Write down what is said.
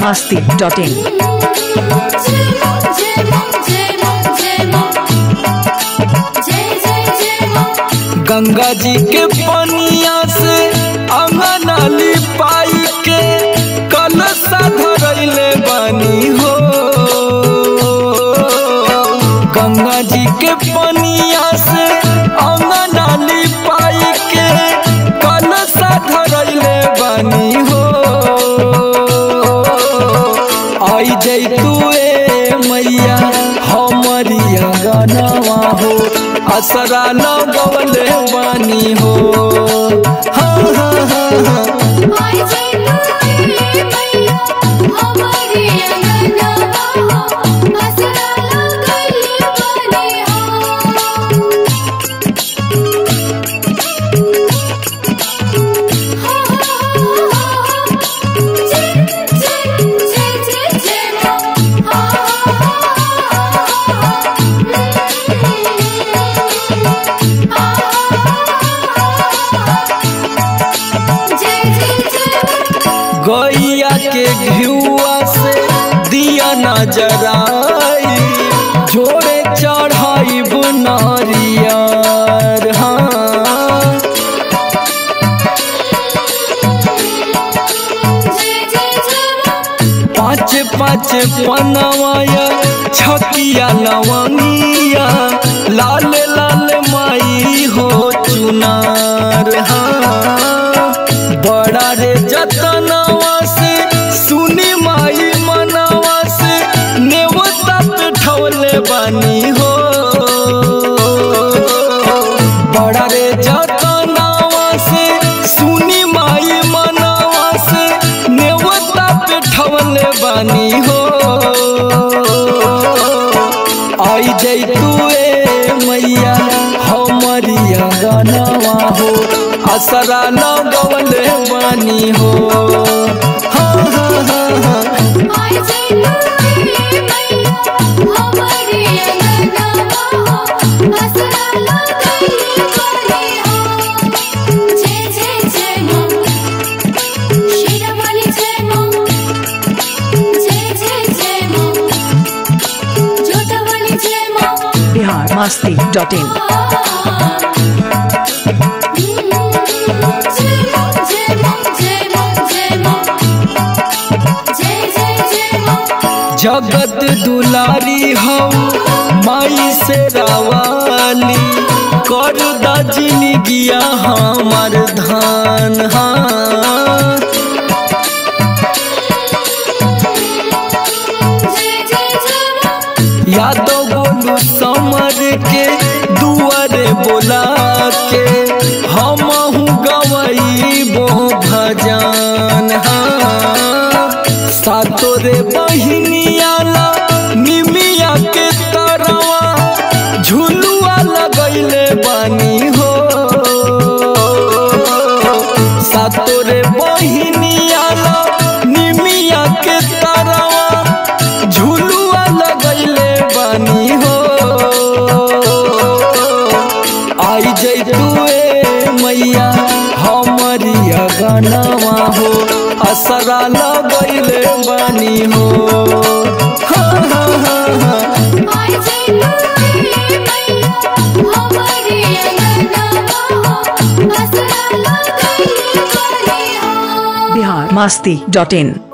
biharmasti.in Ganga जी के पनिया से अंगना लिपाई के कलशा धरैले बानी हो गंगा जी के पनिया से अंगना लिपाई के कलशा धरैले बानी हो आई जैतू ए मैया हमरी अंगनवा हो असरा लगवले बानी हो हाँ हाँ हाँ हाँ गैया के घिउआ से दिया नजराई जोड़े चढ़ाई बुनारियार हाँ पाँच पाँच पनवाया छकिया लवंगिया लाल लाल माई हो चुनार हाँ बड़ा रे जतनवा से सुनी माई मनवा से नेवता पे ठवले बानी हो बड़ा रे जतनवा से सुनी माई मनवा से नेवता पे ठवले बानी हो आई जैतू ए मैया हमरी अंगनवा हो असरा लगवले बानी हो हाँ हाँ हाँ हाँ biharmasti.in जगत दुलारी हो माई से रवाली कर दजनी गिया हमार धान हाँ यादव बोलू समर के दुआरे बोला के हम गवैबो भजन हाँ सातो रे बहिनियाला निमिया के तरवा झुलुआ लगैले बानी हो सातो रे बहिनियाला निमिया के तरवा झुलुआ लगैले बानी हो आई जैतू ए मैया हमरी अगनवा हो असरा लगैले बानी हो हाँ हाँ हाँ हाँ biharmasti.in